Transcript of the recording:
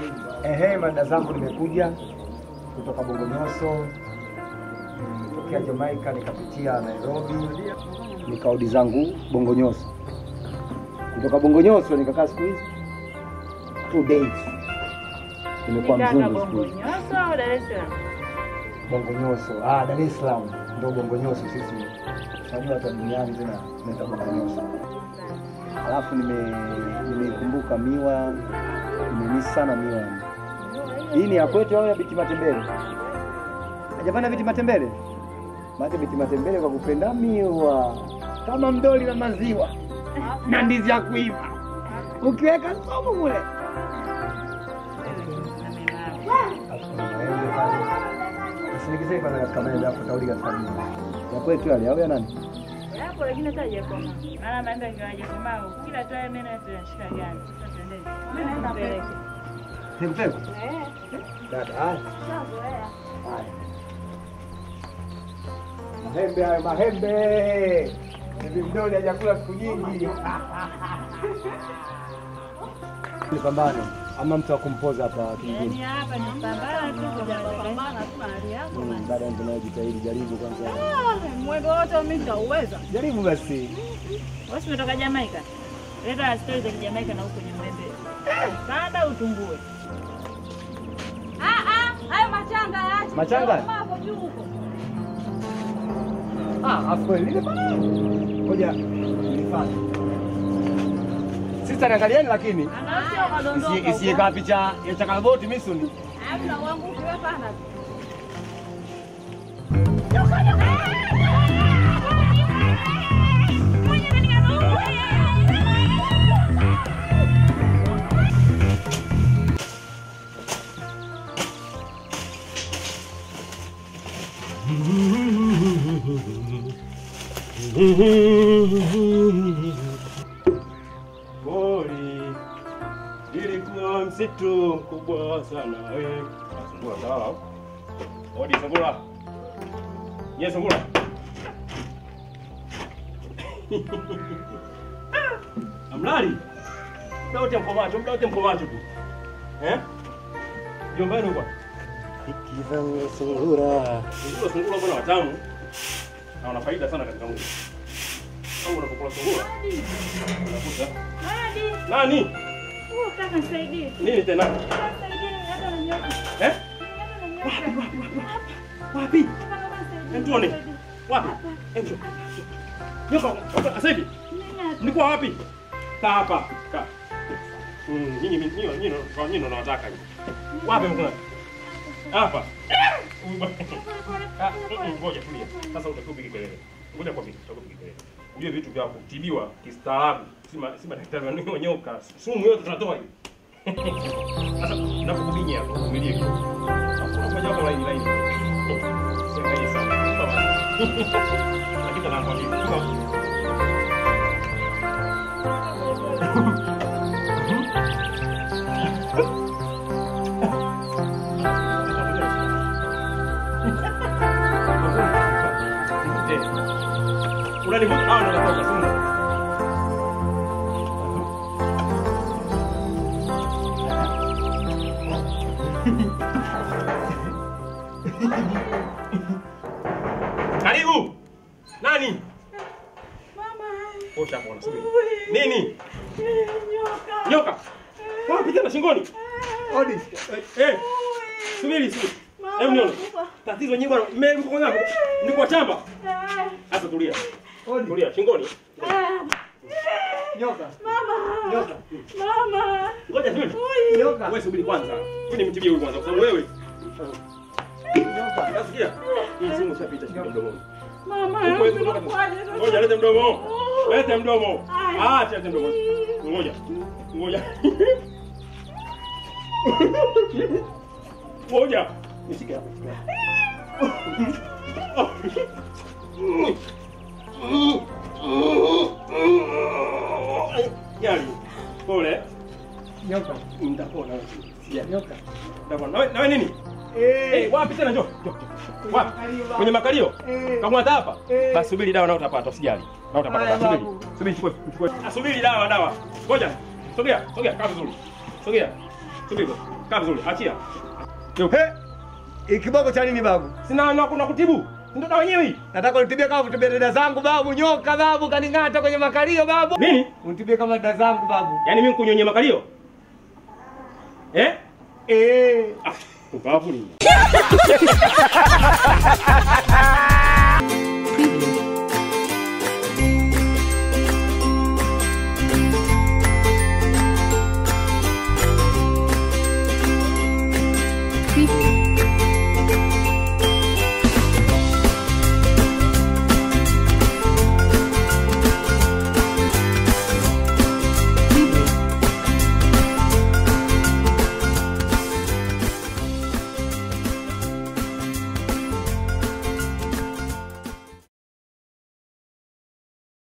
Ehe, mada zangu nimekuja kutoka Bongonyoso, nimetokea Jamaica nikapitia Nairobi, nikarudi zangu Bongonyoso. Kutoka Bongonyoso nikakaa siku hizi two days, nimekuwa mzungu siku hizi. Bongonyoso au Dar es Salaam? Bongonyoso, ah, Dar es Salaam ndio Bongonyoso. Sisi unajua watu wa duniani tena tunaita Bongonyoso. Alafu nime nimeikumbuka miwa, nimemisi sana miwa. yani. Hii ni ya kwetu au ya biti matembele? Hajapanda biti matembele? Maana biti matembele kwa kupenda miwa kama mdoli na maziwa na ndizi ya kuiva, ukiweka somo mule Usinikisee kwanza katika maembe alafu tauli katika mimi. Ya kwetu yale au ya nani? Yapo lakini hata hajakomaa. Maana maembe yakiwa hajakomaa, kila tu mimi na tunashika gani. Sasa tuendeni. Mimi naenda mbele. Nikupeko? Eh. Dada, haya. Sawa. Haya. Mahembe hayo mahembe. Hivi mdoli hajakula siku nyingi. Nipambane ama mtu wa kumpoza hapa Yaani kijijini. hapa ni pambana tu kwa kupambana tu na hali yako. Mm, Dada yangu nayo jitahidi, jaribu kwanza. Mwendo wote mimi nitauweza. Jaribu basi. Wewe umetoka Jamaica? Leta stori za Kijamaika na huko kwenye mwembe. Panda utungue. Ah ah, hayo machanga yaache. Machanga? Kama hapo juu huko. Ah, afu kweli lile pale. Ngoja nifanye. Sista niangalieni lakini Anaosha kadondoka. isi- isiye kaa picha ya chakalaboti misuni. Hamna wangu ukiwe pana. Pori ilikuwa msitu mkubwa sana. Eh, Sungura sawa. Odi sungura. Ye sungura. Amlali. Muda wote mko macho, muda wote mko macho tu. Eh? Jombani huko. Kivanga sungura. Sungura sungura bwana watamu. Na wana faida sana katika mwili. Kama unapokula sungura. Unakuta. Hadi. Nani? Huo kaka nisaidie. Nini tena? Nisaidie hata na nyoka. Eh? Hata na nyoka. Wapi? Kaka kama nisaidie. Hem tuone. Wapi? Hem njoo. Nyoka, nyoka, sasa hivi. Nilikuwa wapi? Kaa hapa. Kaa. Mm, nyinyi nyinyi nyinyi kwa nyinyi nawataka hivi. Wapi mkuna? Hapa. Ah, mm, Ngoja tulia. Sasa utakuwa upige kelele. Ngoja kwa vitu, utakuwa upige kelele. Ujue vitu vya kutibiwa kistaarabu. Si ma- si madaktari wa nyoka. Sumu yote tunatoa hivi. Sasa nakukubinya hapo, umilie kidogo. Ngoja hapo laini laini. Siangalie sana. Sawa. Lakini nakwambia. Unanivuta ah, ndo natoka sumu. Karibu. Nani? Mama. Osha hapo unasubiri. Nini? Nyoka. Nyoka. Wapi tena shingoni? Odi. Eh. Subiri, subiri. Hebu nione. Tatizo nyinyi bwana, mimi mko ngapi? Niko chamba. Sasa tulia. Odi. Tulia shingoni. Nyoka. Mama. Nyoka. Mama. Ngoja subiri. Nyoka. Wewe subiri kwanza. Mimi nimtibie huyu kwanza kwa sababu wewe. Nyoka. Nasikia? Hii simu ishapita shida mdomoni. Mama. Huwezi kutoka. Ngoja lete mdomo. Lete mdomo. Ah, acha lete mdomo. Ngoja. Ngoja. Ngoja. Nishike hapa. Jali. Pole. Nyoka. Mtapona wewe. Sija. Nyoka. Mtapona. Nawe nawe nini? Eh. Eh, wapi tena njoo. Njoo. njoo. Wapi? Kwenye makalio? Eh. Kama unataka hapa? Eh. Basi subiri dawa na utapata, usijali. Na utapata. Haya, Subiri. babu. Subiri chukue chukue. Ah, subiri dawa dawa. Ngoja. Sogea, sogea, kaa vizuri. Sogea. Tuliza. Kaa vizuri. Achia. He, kiboko cha nini babu? Sina na kuna kutibu. Ndio dawa yenyewe hii. Nataka unitibie kama kutibia dada zangu babu, nyoka babu, kaning'ata kwenye makalio babu. Nini? Unitibie kama dada zangu babu. Yaani mimi kunyonye makalio? Eh? Eh. Ah, ubavu nini?